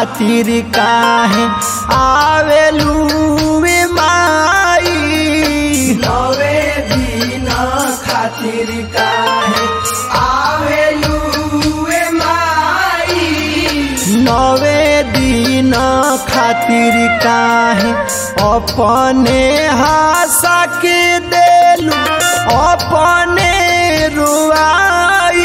खातिर काहे आवेलू वे माई नवे दिन खातिर काहे आवेलू ए माई नवे दिन खातिर काहे अपने हासा के देलू अपने रुआई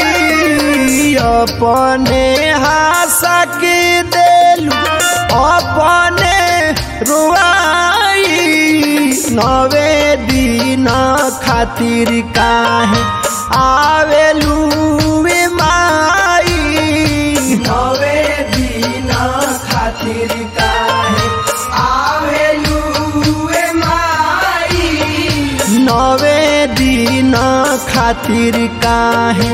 अपने हासा के देलू अपने रुआई नवे दिन खातिर काहे आवेलू वे माई नवे दिन खातिर काहे आवेलू ए माई नवे दिन खातिर काहे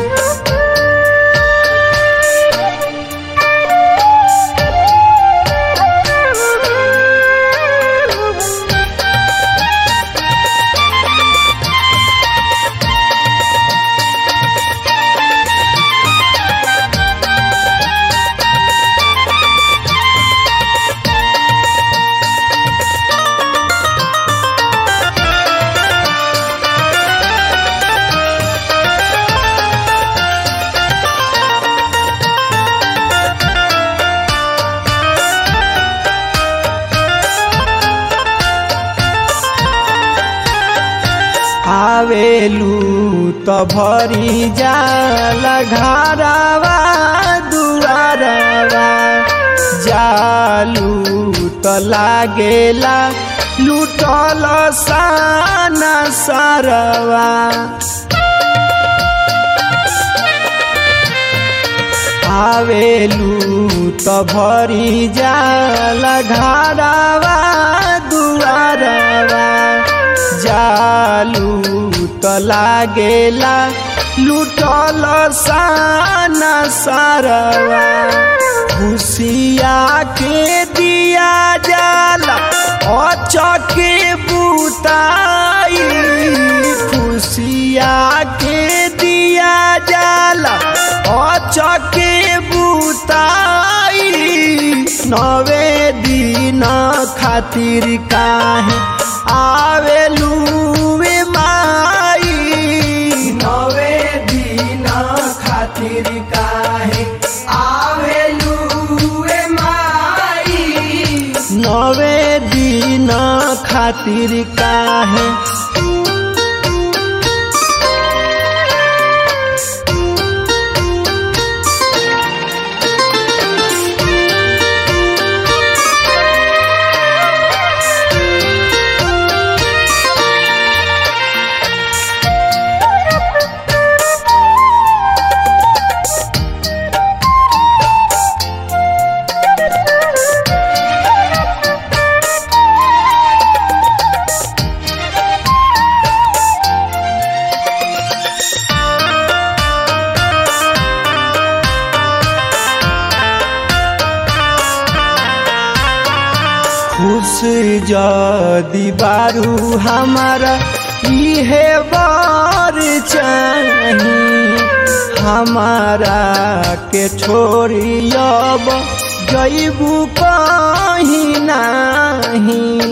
आवेलू त भरी जाल घरवा दुआरवा जालू त लागेला लुटल साना सरवा आवेलू त भरी जाल घरवा दुआरवा जालू त लागेला लुटल साना सरवा खुशिया के दिया जाला अचके बुताई खुशिया के दिया जाला अचके बुताई नवे दिन खातिर काहे आवेलू वे माई नवे दिन खातिर काहे आवेलू ए माई नवे दिन खातिर काहे खुश जदी बारू हमारा इहे बार चाही हमारा के छोड़ी अब जैबू कहीं नहीं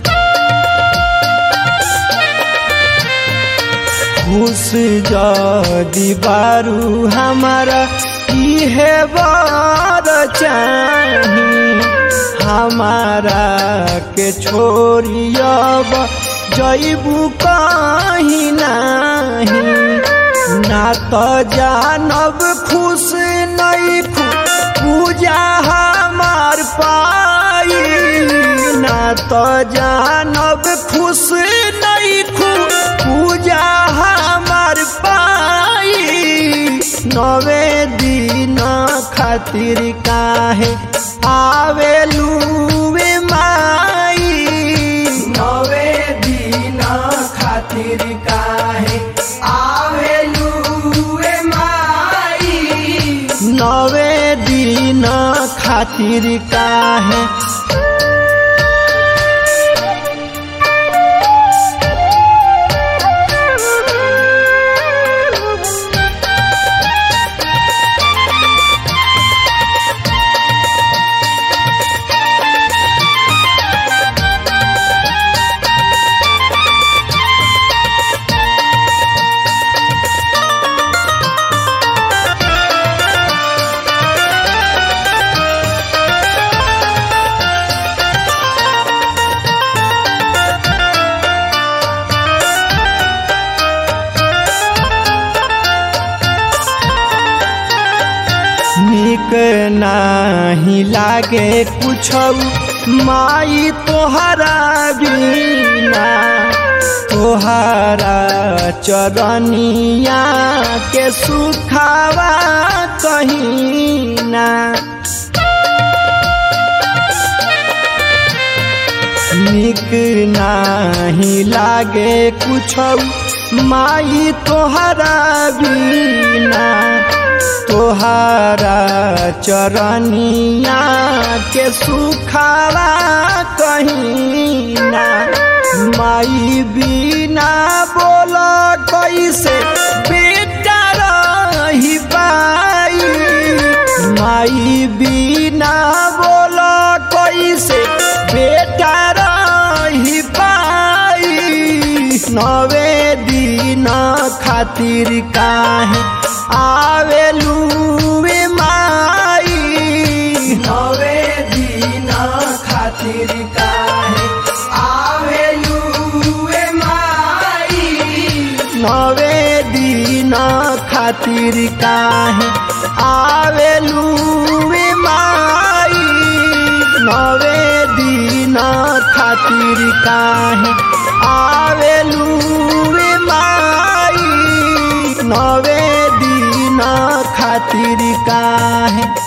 खुश जदी बारू हमारा इहे बार चाही हमारा के छोड़ी अब जैबू कहीं नहीं ना तो जानब खुश नहीं खुश पूजा हमार पाई ना तो जानब खुश नहीं खुश पूजा हमार पाई नवे दिन खातिर काहे आवेलू वे माई नवे दिन खातिर काहे आवेलू ए माई नवे दिन खातिर काहे नाही लागे कुछ माई तोहरा बिना तोहरा चरनिया के सुखावा कहीं ना निक नाही लागे कुछ माई तोहरा बिना तोहरा चरनिया के सुखावा कहीं ना माई बिना बोल कैसे बेटा रही पाई माई बिना बोल कैसे बेटा रही पाई नवे दिन खातिर काहे आवेलू वे माई नवे दिन खातिर काहे आवेलू ए माई नवे दिन खातिर काहे आवेलू वे माई नवे दिन खातिर काहे आवेलू वे माई नवे दिन खातिर काहे